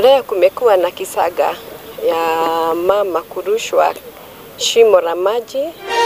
Leo kumekuwa na kisaga ya mama kurushwa shimo la maji.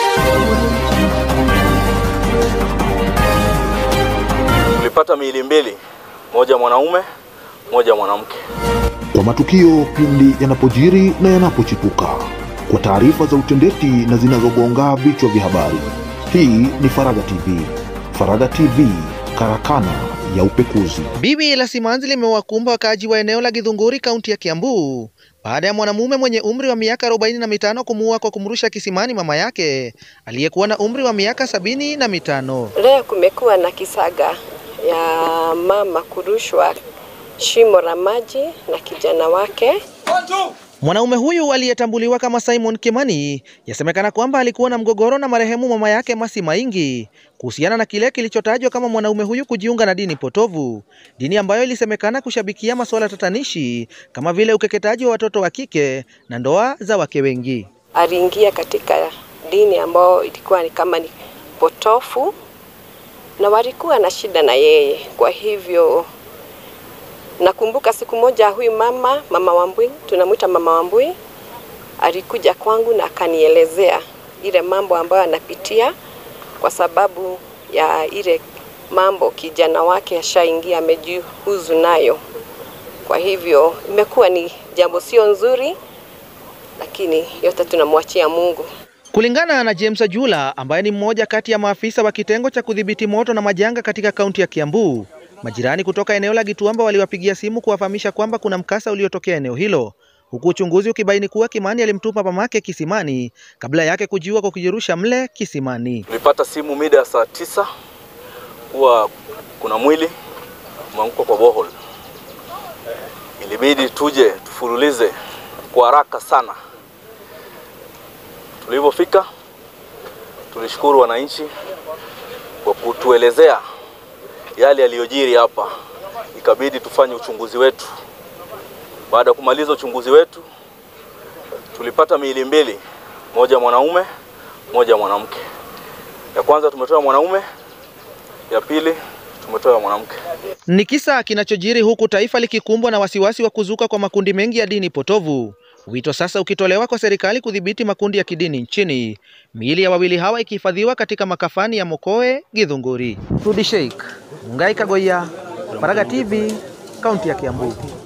Tulipata miili mbili, moja mwanaume, moja mwanamke. Kwa matukio pindi yanapojiri na yanapochipuka, kwa taarifa za utendeti na zinazogonga vichwa vya habari. Hii ni Faraga TV. Faraga TV, karakana ya upekuzi. Biwi la simanzi limewakumba wakaaji wa eneo la Githunguri, kaunti ya Kiambu baada ya mwanamume mwenye umri wa miaka arobaini na mitano kumuua kwa kumrusha kisimani mama yake aliyekuwa na umri wa miaka sabini na mitano. Leo kumekuwa na kisaga ya mama kurushwa shimo la maji na kijana wake. Mwanaume huyu aliyetambuliwa kama Simon Kimani yasemekana kwamba alikuwa na mgogoro na marehemu mama yake Masi Maingi kuhusiana na kile kilichotajwa kama mwanaume huyu kujiunga na dini potovu, dini ambayo ilisemekana kushabikia masuala tatanishi kama vile ukeketaji wa watoto wa kike na ndoa za wake wengi. Aliingia katika dini ambayo ilikuwa ni kama ni potofu na walikuwa na shida na yeye. Kwa hivyo nakumbuka siku moja huyu mama, mama Wambui, tunamwita mama Wambui, alikuja kwangu na akanielezea ile mambo ambayo anapitia kwa sababu ya ile mambo kijana wake ashaingia amejihuzu nayo. Kwa hivyo imekuwa ni jambo sio nzuri, lakini yote tunamwachia Mungu. Kulingana na James Ajula ambaye ni mmoja kati ya maafisa wa kitengo cha kudhibiti moto na majanga katika kaunti ya Kiambu, majirani kutoka eneo la Gituamba waliwapigia simu kuwafahamisha kwamba kuna mkasa uliotokea eneo hilo, huku uchunguzi ukibaini kuwa Kimani alimtupa mamake kisimani kabla yake kujiua kwa kujirusha mle kisimani. Tulipata simu mida ya saa tisa kuwa kuna mwili umeanguka kwa bohol. Ilibidi tuje tufululize kwa haraka sana. Tulivyofika tulishukuru wananchi kwa kutuelezea yale yaliyojiri hapa, ikabidi tufanye uchunguzi wetu. Baada ya kumaliza uchunguzi wetu, tulipata miili mbili, moja mwanaume, moja mwanamke. Ya kwanza tumetoa mwanaume, ya pili tumetoa mwanamke. Ni kisa kinachojiri huku taifa likikumbwa na wasiwasi wa kuzuka kwa makundi mengi ya dini potovu, wito sasa ukitolewa kwa serikali kudhibiti makundi ya kidini nchini, miili ya wawili hawa ikihifadhiwa katika makafani ya Mokoe, Githunguri. Rudi Sheikh, Mungai Kagoya, Faraga TV, kaunti ya Kiambu.